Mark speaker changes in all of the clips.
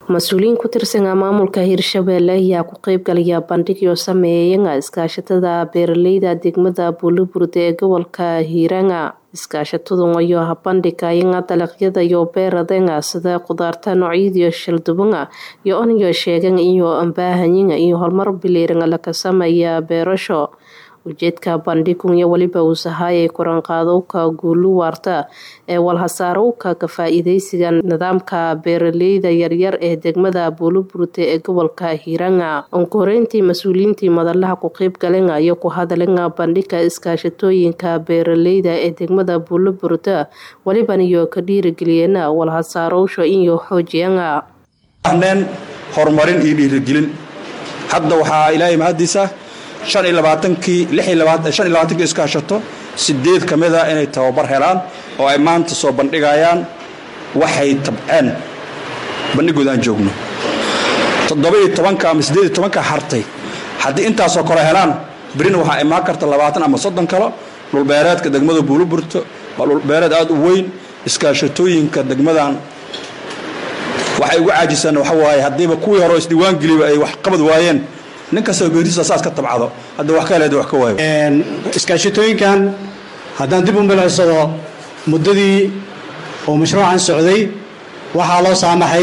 Speaker 1: mas-uuliyiin ku tirsanaa maamulka hirshabeelle ayaa ku qeybgalaya bandhigyo sameeyaya iskaashatada beeraleyda degmada buuliburde ee gobolka hiiranga iskaashatadun ayo habandhigayanga dalagyada iyo beeradenga sida khudaarta noocyadiyo shaldubanga iyo oniyo sheegan iyo ambaahanyiga iyo horumar biliiranga laka sameeya beerasho ujeedka bandhigun iyo weliba uu sahaayay koranqaadowka guulu waarta ee walhasaarowka ka faa-iideysiga nidaamka beeraleyda yaryar ee degmada buuliburte ee gobolka hiiranga onkoreyntii mas-uuliyiintii madalaha ku qeybgalenga iyo ku hadalenga bandhiga iskaashatooyinka beeraleyda ee degmada buuliburte weliban iyo ka dhiirigeliyeena walhasaarowsha iyo xoojiyanga
Speaker 2: horumarin iyo dhiirigelin hadda waxaa ilaahay mahadiisa shan iyo labaatankii lix iyo labaatan shan iyo labaatankii iskaashato sideed ka mid a inay tababar helaan oo ay maanta soo bandhigayaan waxay tabceen bandhigooda aan joogno toddoba iyo tobanka ama siddeed iyo tobanka hartay haddii intaasoo kale helaan berina waxaa imaan karta labaatan ama soddon kalo dhulbeereedka degmada buuliburto waa dhulbeereed aada u weyn iskaashatooyinka degmadan waxay ugu caajisaan waxa waaye haddiiba kuwii hore isdiiwaangeliba ay wax qabad waayeen nin kastoo geerisa saas ka tabcado hadda wax ka heleed wax ka waayo
Speaker 3: iskaashatooyinkan haddaan dib u milicsado muddadii oo mashruucan socday waxaa loo saamaxay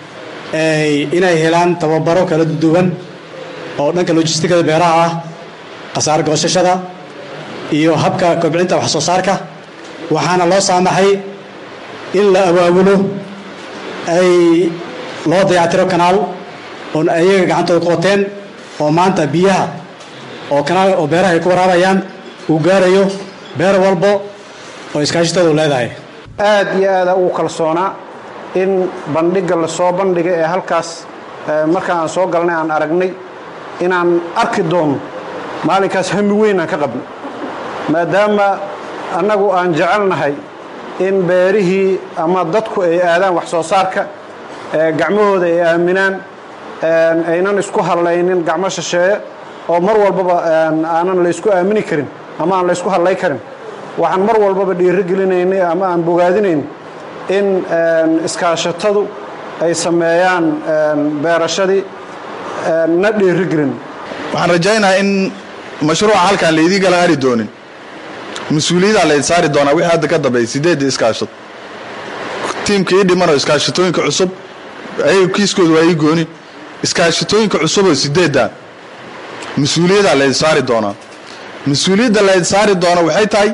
Speaker 3: inay helaan tababaro kala duwan oo dhanka lojistikada beeraha ah khasaar goosashada iyo habka kobcinta wax soo saarka waxaana loo saamaxay in la awaabulo ay loo dayactiro kanaal oon ayaga gacantooda ku wateen oo maanta biyaha oo kanaal oo beeraha ay ku waraabayaan uu gaarayo beer walbo oo iskaashitadu leedahay
Speaker 4: aad iyo aada ugu kalsoonaa in bandhigga la soo bandhigay ee halkaas marka aan soo galnay aan aragnay inaan arki doono maalinkaas hami weyn aan ka qabno maadaama annagu aan jecelnahay in beerihii ama dadku ay aadaan wax soo saarka gacmahooda ay aaminaan aynan isku hadlaynin gacmo shisheeye oo mar walbaba aanan laysku aamini karin ama aan laysku hadlay karin waxaan mar walbaba dhiirigelinaynay ama aan bogaadinayn in iskaashatadu ay sameeyaan beerashadii na dhiirigelin
Speaker 5: waxaan rajaynayaa in mashruuca halkaan laydii kala hari doonin mas-uuliyaddaa layd saari doonaa wixii hadda ka dambeeyay sideedda iskaashato tiimka ii dhimanoo iskaashatooyinka cusub ayaga kiiskooda waa ii gooni iskaashatooyinka cusuboo sideedda mas-uuliyaddaa layd saari doonaa mas-uuliyadda layd saari doona waxay tahay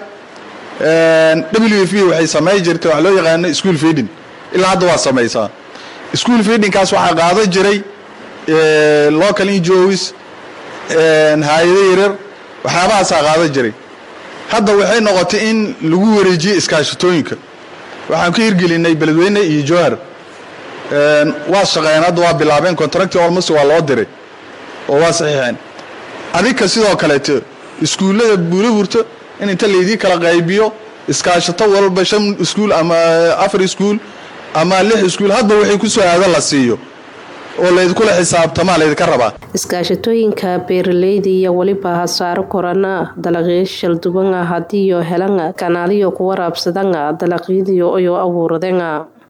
Speaker 5: w f waxay samey jirtay wax loo yaqaano school feeding ilaa hadda waa samaysaa school feedingkaas waxaa qaadan jiray local injois hay-ado yaryar waxyaabahaasaa qaadan jiray hadda waxay noqotay in lagu wareejiye iskaashatooyinka waxaan ka hirgelinay beledweyne iyo jowhar waa shaqeeyeen hadda waa bilaabeen contracti olmos waa loo diray oo waa saxiixeen adinka sidoo kaleeto iskuullada buuliburto in inta laydii kala qaybiyo iskaashato walba shan iskuul ama afar iskuul ama lix iskuul hadba waxay ku soo aado la siiyo oo laydinkula xisaabtamaa laydinka rabaa
Speaker 1: iskaashatooyinka beeraleyda iyo weliba hasaaro korana dalaqyo shaldubanga hadiiyo helanga kanaaliyo ku waraabsadanga dalaqyadiyo iyo abuuradanga